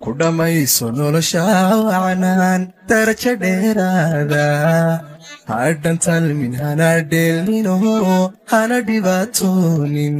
ku dhammayso nolosha wacnaan darajo dheeraada hadhan talmin hana dheelnino hana dhibaatoonin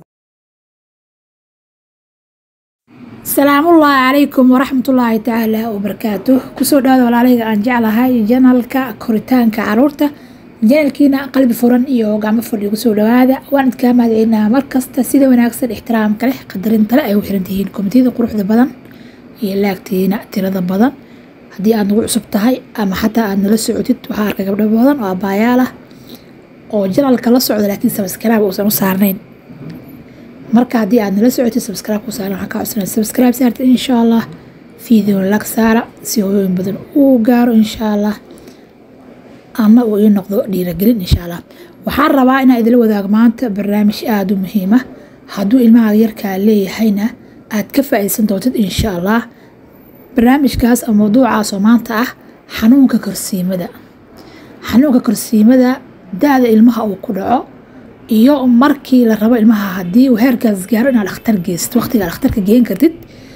salaamullaahi calaykum waraxmatullaahi tacaala wabarakaatuh kusoo dhawaada walaalahayga aan jeclahay janalka koritaanka caruurta janalkiina qalbi furan iyo gacmo fadhi kusoo dhawaada waan idkaa mahadcelinaa markasta sida wanaagsan ixtiraamka leh qadarinta le ay u xiran tihiin komitiyada quruxda badan iyo laagtiina tirada badan haddii aad nagu cusub tahay ama xataa aad nala socotid waxaa arkay gabdho badan oo abaayaal ah oo janalka la socda laakiin sabskaraab uusan u saarnayn marka haddii aad nala socotid sabscribe ku saaran waxaan ka codsanaya sabscribe saarta insha allah video lag saara si hooyooyin badan uu gaaro insha allah ama uu ii noqdo dhiiragelin insha allah waxaan rabaa inaan idila wadaago maanta barnaamij aada u muhiima hadduu ilmaha yarkaa leeyahayna aad ka faa'iideysan doontid insha allah barnaamijkaas oo mawduucaas oo maanta ah xanuunka korsiimada xanuunka korsiimada da-da ilmaha uu ku dhaco iyo markii la rabo ilmaha haddii uu heerkaas gaaro inaad dhakhtar geysid waqtiga dhakhtarka geen kartid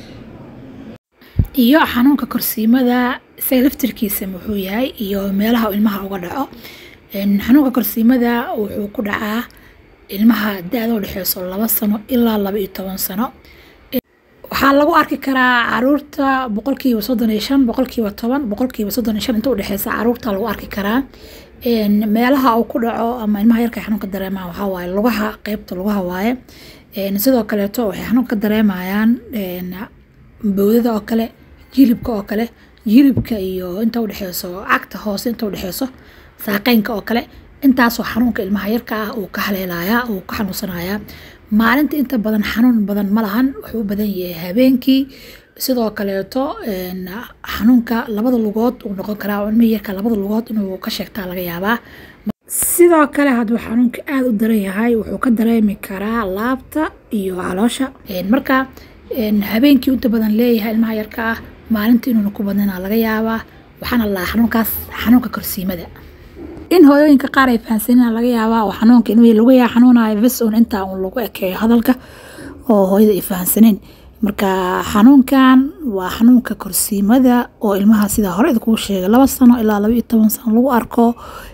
iyo xanuunka korsiimada isaga laftirkiisa muxuu yahay iyo meelaha uu ilmaha uga dhaco xanuunka korsiimada wuxuu ku dhacaa ilmaha da-da u dhexeyso laba sano ilaa laba iyo toban sano waxaa lagu arki karaa caruurta boqolkiiba soddon iyo shan boqolkiiba toban boqolkiiba soddon iyo shan inta udhexeysa caruurta lagu arki karaa meelaha uu ku dhaco ama ilmaha yarka xanuunka dareemaan waxaa waaye lugaha qeybta lugaha waaye sidoo kaleeto waxay xanuunka ka dareemayaan bowdada oo kale jilibka oo kale jilibka iyo inta udhexeyso cagta hoose inta udhexeyso saaqeynka oo kale intaasoo xanuunka ilmaha yarka ah uu ka haleelayaa uu ka xanuunsanayaa maalinta inta badan xanuun badan ma lahan wuxuu u badan yahay habeenkii sidoo kaleeto xanuunka labada lugood uu noqon karaa ilmihii yarka labada lugood inuu ka sheegtaa laga yaabaa sidoo kale hadduu xanuunka aada u daran yahay wuxuu ka dareemi karaa laabta iyo caloosha marka habeenkii inta badan leeyahay ilmaha yarka ah maalinta inuuna ku badnana laga yaabaa waxaana lahaa xanuunkaas xanuunka korsiimada in hooyooyinka qaar ay fahansanina laga yaabaa oo xanuunka ilmihii lagu yaa xanuunayo bes un intaa uun lagu ekeeyo hadalka oo hooyada ay fahansaneen marka xanuunkan waa xanuunka korsiimada oo ilmaha sidaa hore idkuu sheegay laba sano ilaa laba iyo toban sano lagu arko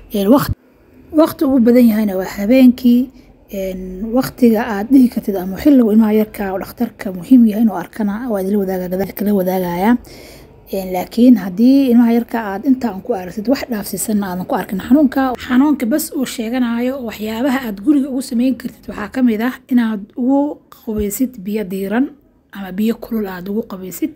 waqti ugu badan yahayna waa habeenkii waqtiga aad dhihi kartid ama xilligu ilmaha yarka oo dhakhtarka muhiim yahay inuu arkana waa idila wadaaga gadaalkala wadaagaya laakiin haddii ilmaha yarka aad intaa aan ku aragtid wax dhaafsiisan aadan ku arkin xanuunka xanuunka bas uu sheeganayo waxyaabaha aad guriga ugu sameyn kartid waxaa ka mid ah inaad ugu qabaysid biyo diiran ama biyo kulul aad ugu qabaysid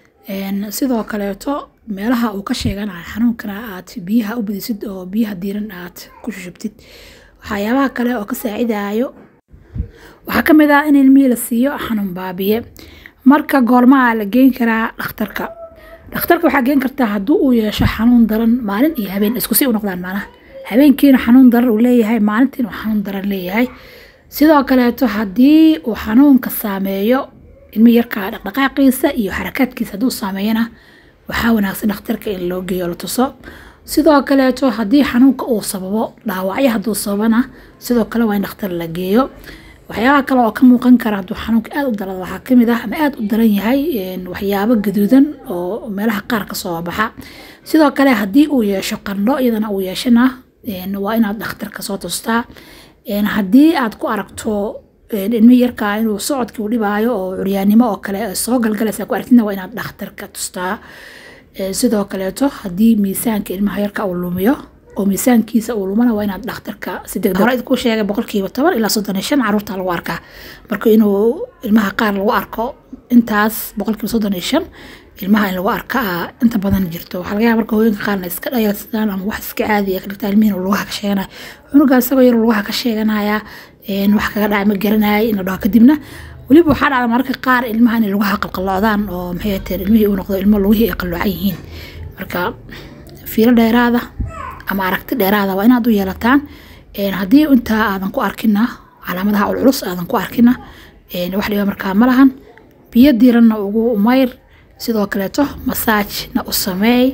sidoo kaleeto meelaha uu ka sheeganayo xanuunkana aad biyaha u badisid oo biyaha diiran aad ku shushubtid waxyaabaha kale oo ka saacidayo waxaa ka mid ah in ilmihii la siiyo xanuun baabiye marka goormaa la geyn karaa dhakhtarka dhakhtarka waxaa geen kartaa hadduu uu yeesho xanuun daran maalin iyo habeen isku si u noqdaan maanaha habeenkiina xanuun daran uu leeyahay maalintiina uu xanuun daran leeyahay sidoo kaleeto haddii uu xanuunka saameeyo ilmi yarka dhaqdhaqaaqiisa iyo xarakaadkiisa hadduu saameeyana waxaa wanaagsan dhakhtarka in loo geeyo la tuso sidoo kaleeto haddii xanuunka uu sababo dhaawacyo hadduu sababana sidoo kale waa in dhakhtar la geeyo waxyaabaha kale oo ka muuqan kara hadduu xanuunka aada u darada waxaa kamid ah ama aada u daran yahay waxyaabo gaduudan oo meelaha qaar kasoo baxa sidoo kale haddii uu yeesho qandho iyadana uu yeeshana waa inaad dhakhtarka soo tustaa haddii aad ku aragto ilmihii yarkaa inuu socodkii u dhibaayo oo curyaannimo oo kale soo galgalaysa ku aragtidna waa inaad dhakhtarka tustaa sidoo kaleeto haddii miisaanka ilmaha yarka uu lumiyo oo miisaankiisa uu lumana waa inaad dhakhtarka si degdeg hore idku sheegay boqolkiiba toban ilaa soddon iyo shan caruurta lagu arkaa marka inuu ilmaha qaar lagu arko intaas boqolkiiba soddon iyo shan ilmaha in lagu arka inta badan jirto waxaa laga yaaba marka hooyinka qaarna iska dhayalsadaan ama wax iska caadiya ka dhigtaa ilmihiin lugaha ka sheeganaya cunugaa isagoo yar lugaha ka sheeganaya wax kaga dhacay ma garanayay in la dhaho kadibna weliba waxaa dhacda mararka qaar ilmaha inay lugaha qalqaloocdaan oo maxay teen ilmihii uu noqdo ilmo lugihii ay qalloocan yihiin marka fiilo dheeraada ama aragti dheeraada waa inaad u yeelataan haddii intaa aadan ku arkina calaamadaha culculus aadan ku arkina wax dhiba markaa ma lahan biyo diiranna ugu mayr sidoo kaleeto masaajna u sameey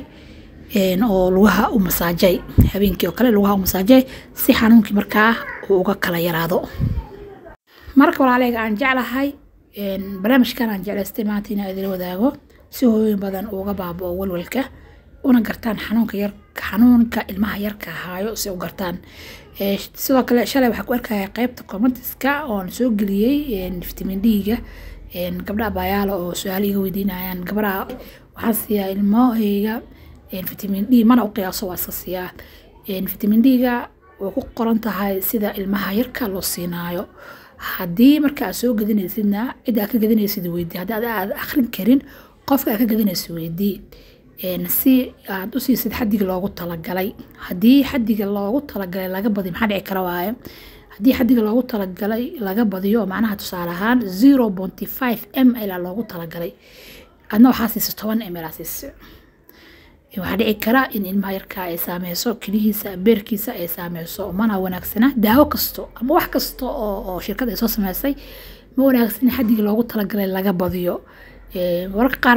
oo lugaha u masaajay habeenkii oo kale lugaha u masaajay si xanuunkii markaa uu uga kala yaraado marka walaaleyga aan jeclahay barnaamijkan aan jeclaystay maanta inaan idila wadaago si hooyooyin badan uga baabao walwalka una gartaan xanuunka yar xanuunka ilmaha yarka haayo si u gartaan sidoo kale shalay waxaa ku arkaya qeybta commentiska oon soo geliyey vitamin d-ga gabdha abayaala oo su-aalo iga weydiinayaan gabdhaha waxaan siiyaa ilmahayga vitamin d mana u qiyaaso waa iska siiyaa vitamin d-ga way ku qoran tahay sida ilmaha yarka loo siinaayo haddii marka aad soo gadinaysidna cid aad ka gadinaysid weydii haddii aad akhrin karin qofka aad ka gadinaysid weydii si aad u siisid xadiga loogu talagalay haddii xadiga loogu talagalay laga badiyo maxaa dhici kara waaye haddii xadiga loogu talagalay laga badiyo macnaha tusaale ahaan zero ponty five m l loogu talagalay adna waxaa siisa toban m l siisa waxaa dhici kara in ilmaha yarka ay saameyso kelihiisa beerkiisa ay saameyso mana wanaagsana daawo kasto ama wax kasta oo shirkad ay soo sameysay ma wanaagsana xadiga loogu talagalay laga badiyo wararka qaar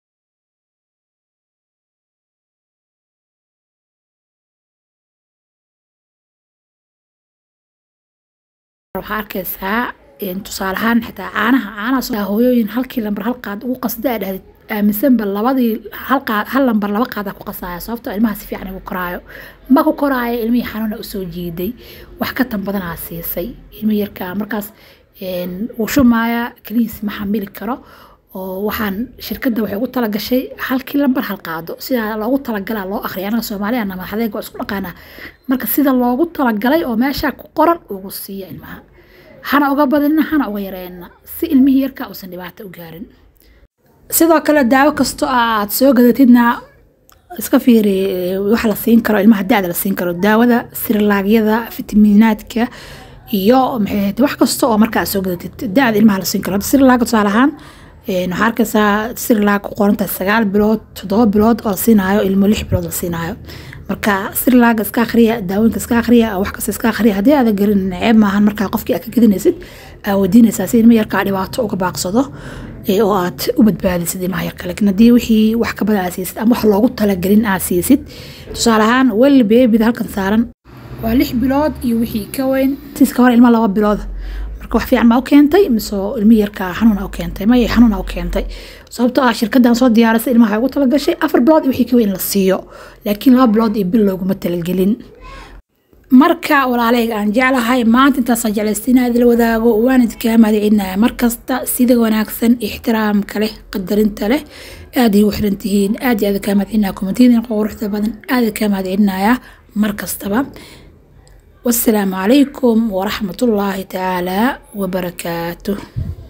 waxaa arkaysaa tusaale ahaan xitaa caanaha caanaha hooyooyin halkii lambar hal qaad ugu qasda aa dhahdid aaminsanba labadii hal lambar laba qaada ku qasaya sababtoo ilmaha si fiican igu koraayo ma ku koraayo ilmihii xanuuna usoo jiiday wax ka tan badanaa siisay ilmihii yarka markaas wuu shumaaya kelihiis ma xamili karo oo waxaan shirkadda waxay ugu talagashay halkii lambar hal qaado sidaa loogu talagalaa loo akhriya anaga soomaaliya madaxdeeg waa isku dhaqaanaa marka sida loogu talagalay oo meeshaa ku qoran ugu siiya ilmaha hana uga badinna hana uga yareenna si ilmihii yarka uusan dhibaato u gaarin sidoo kale daawo kastoo aad soo gadatidna iska fiiri waxa la siin karo ilmaha da-da la siin karo daawada sirlaagyada fitamiinaadka iyo maxay wax kasta oo marka aad soo gadatid da-da ilmaha la siin karo sirlaaga tusaale ahaan waxaa arkaysaa sirlaag ku qorantahay sagaal bilood toddoba bilood oo la siinaayo ilmo lix bilood la siinaayo marka sirlaaga iska akhriya daawooyinka iska akhriya wax kasta iska akhriya haddii aadan gelin ceeb maahan markaa qofkii aad ka gadinaysid aa weydiinaysaa si ilmo yarkaa dhibaato uga baaqsado oo aad u badbaadisid ilmaha yarka laakiin haddii wixii wax ka badan aad siisid ama wax loogu talagelin aad siisid tusaale ahaan weli beebida halkan saaran waa lix bilood iyo wixii ka weyn siiska hore ilma laba bilood marka wax fiican ma u keentay mise ilmi yarka xanuuna u keentay maya xanuuna u keentay sababtoo ah shirkaddan soo diyaarisay ilmaha ugu talagashay afar bilood iyo wixii ka weyn la siiyo laakiin laba bilood iyo bil looguma talagelin marka walaaleyga aan jeclahay maanta intaasaan jeclaysta inaad la wadaago waan idinkaa mahadcelinaya markasta sida wanaagsan ixtiraamka leh qadarinta leh aad igu xiran tihiin aad iyo aad kaa mahadcelinaya kommentiyadan quruxda badan aad kaa mahadcelinaya mar kastaba والسلام عليكم ورحمة الله تعالى وبركاته